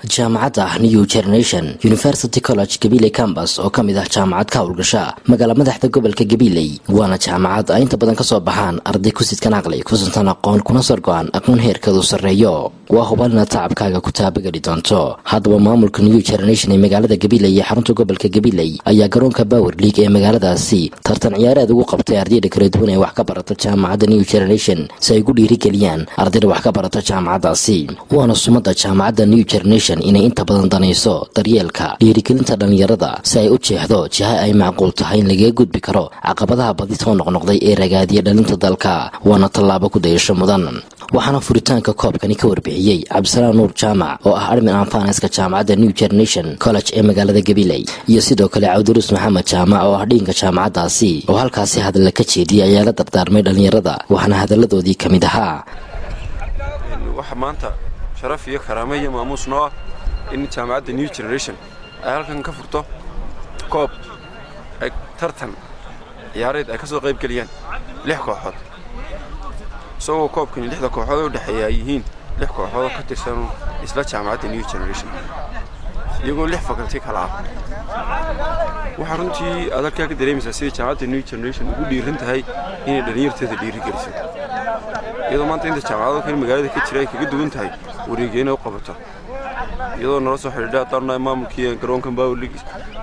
jaamacadda new generation university college gabiley cambas oo ka mid ah jaamacad ka howlgasha magaala madaxda gobolka gabiley waana jaamacad ay inta badan kasoo baxaan arday kusidkan aqli kusantan aqoon kuna sorgo-an aqoon heerkeedu sarreeyo waa hubal inaad tacabkaaga ku taabageli doonto haddaba maamulka new generation ee magaalada gabiley iyo xarunta gobolka gabiley ayaa garoonka bower league ee magaaladaasi tartan ciyaareed ugu qabtay ardayda kala duwan ee wax ka barata jaamacadda new generation si ay ugu dhiirigeliyaan ardayda wax ka barata jaamacaddaasi waana sumada jaamacadda new generation inay inta badan danayso daryeelka dhiirigelinta dhallinyarada si ay u jeexdo jiha ay macquul tahay in lagaga gudbi karo caqabadaha badi soo noqnoqday ee ragaadiya dhalinta dalka waana tallaabo ku dayasho mudan waxaana furitaanka koobkani ka warbixiyey cabdisalaam nuur jaamac oo ah armin anfaneska jaamacadda new generation college ee magaalada gabiley iyo sidoo kale cabdiruus maxamed jaamac oo ah dhiinka jaamacaddaasi oo halkaasi hadalla ka jeediyay ayaa la dardaarmay dhallinyarada waxaana hadalladoodii ka mid ahaa waxa maanta sharaf iyo karaame iyo maamuus noo ah in jaamacadda new generation ay halkan ka furto koob ay tartan ciyaareed ay ka soo qayb geliyaan lix kooxood isagoo koobkani lixda kooxood u dhexeeya ay yihiin lix kooxoodoo ka tirsan isla jaamacadda new generation iyagoo lix fakalti kala ah waxaa runtii aad halkaa ka dareemaysaa sidai jaamacadda new generation ugu dhiiran tahay inay dhallinyarteeda dhiiri geliso iyadoo maanta inta jaamacado kale magaalada ka jira ay kaga duwan tahay wareegya inay u qabato iyadoo nala soo xidhiidha haddaan maamulkii garoonka power league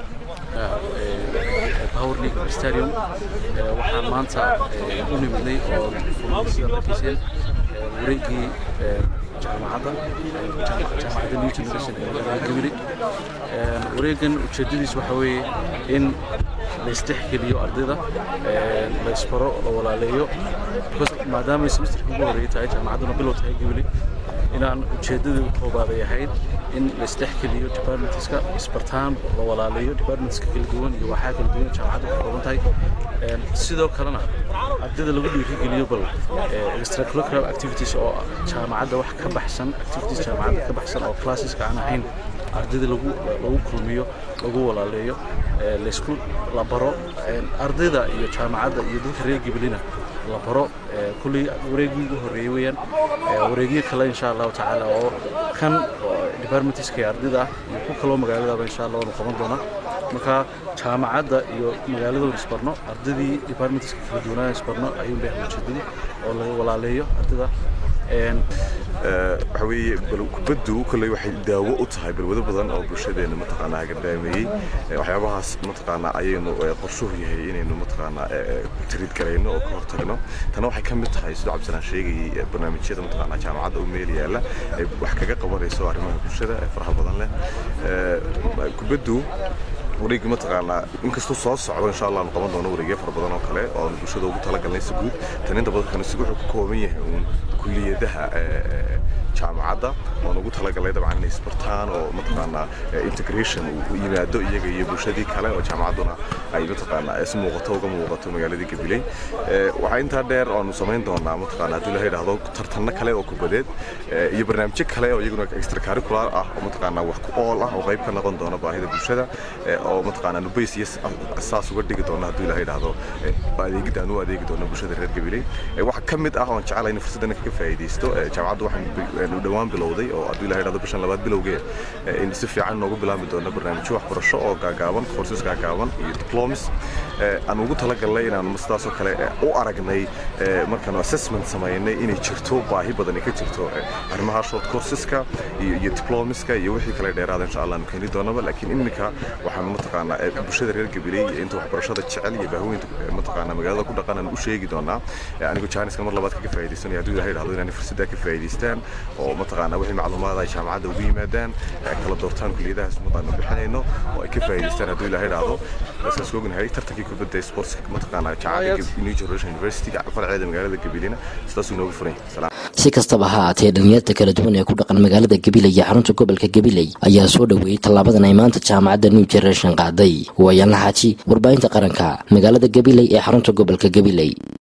power league stadium waxaan maanta u nimidnay oo sida arkaysen wareegii jaamacadda jaamacadda new generation ee magaalada gabiley wareegan ujeeddadiis waxa weeye in la isdhexgeliyo ardayda la isbaro la walaaleeyo maadaama semesterka ugu horreeyay tahay jaamacadduna bilow tahay gabiley inaan ujeeddadii u koobaaday ahayd in la isdhexgeliyo departmentska isbartaan la walaaleeyo departmentska kala duwan iyo waxaa kala duwan jaamacadda ka kooban tahay sidoo kalena ardayda lagu dhiirigeliyo bal extracurricular activities oo jaamacadda wax ka baxsan activities jaamacadda ka baxsan oo classeska aan ahayn ardayda lagu lagu kulmiyo lagu walaaleeyo laysku la baro ardayda iyo jaamacadda iyo dadka reer gabalina la baro kulley wareegii ugu horreeyey weeyaan wareegyo kale insha allahu tacaala oo kan departmentiska ee ardayda ah iyo ku kaloo magaaladaba insha allah waanu qaban doonaa marka jaamacadda iyo magaaladooda isbarno ardaydii departmentiska kala duwanaa isbarno ayuun bay ujeedadu oo laga walaaleeyo ardayda waxa weeye kubaddu kolley waxay daawo u tahay balwado badan oo bulshadeenna mataqaanaa gardaameeyey waxyaabahaas mataqaanaa ayaynu qorshuhu yahay inaynu mataqaanaa tiriid garayno oo ka hortagno tana waxay ka mid tahay sidoo cabdisalaan sheegayay barnaamijyada mataqaanaa jaamacadda u meel yaalla ay wax kaga qabanayso arrimaha bulshada ee faraha badan leh kubaddu wareegi mataqaanaa inkastuu soo socdo insha allah aanu qaban doono wareegyo fara badan oo kale oo aanu bulshada ugu talagalnay si guud tan inta badan kanisi wuxuu ka kooban yahay uun kulliyadaha jaamacadda oon ugu talagalay dabcan inay isbartaan oo mataqaanaa integration uu yimaado iyaga iyo bulshadii kale oo jaamacadduna ay mataqaanaa is muuqato uga muuqato magaaladii gabiley waxaa intaa dheer oonu samayn doonaa mataqaanaa haddii laha yidhaahdo tartanno kale oo kubadeed iyo barnaamijyo kale oo iyaguna extracurricular ah oo mataqaanaa wax ku ool ah oo qayb ka noqon doona baahida bulshada oo mataqaanaa nubays iyo saas uga dhigi doona haddii laha yidhaahdo adeegid aan u adeegi doono bulshada reer gabiley waxaa ka mid ah oon jecelahay in fursaddan kaga faa'iidaysto jaamacaddu waxaan dhowaan bilowday oo haddii la yidhahdo bishan labaad bilowgee in si fiican noogu bilaabi doono barnaamijyo waxbarasho oo gaagaaban courses gaagaaban iyo diplomas aan ugu talagalnay inaan sidaasoo kale u aragnay markaanu assessment samaynay inay jirto baahi badani ka jirto arrimaha short courseska iyo iyo diplomiska iyo wixii kale dheeraada insha allah aanu keeni doonaba laakiin iminka waxaan mataqaanaa bulshada reer gabiley iyo inta waxbarashada jecel iyo baahaweynta mataqaanaa magaalada ku dhaqan aan u sheegi doonaa anigu jaaniska mar labaad kaga faa'iidaysanaya haddii ilaha yidhahdo inaan fursaddaa ka faa'iidaystaan oo mataqaanaa wixii macluumaad ay jaamacadda ugu yimaadaan kala doortaan kuliyadahaas madaanu bixinayno oo ay ka faa'iidaystaan hadduu ilaha yidhaahdo saas ognahay tartankii kubadda ee sportska mataqaanaa jaamacadda new generation university farceeda magaalada gabileyna sidaasuu inoogu furan si kastaba ha aatee dhalinyarta kala duwan ee ku dhaqan magaalada gabiley iyo xarunta gobolka gabiley ayaa soo dhoweeyey tallaabadan ay maanta jaamacadda new generation qaaday waayaanla xaaji warbaahinta qaranka magaalada gabiley ee xarunta gobolka gabiley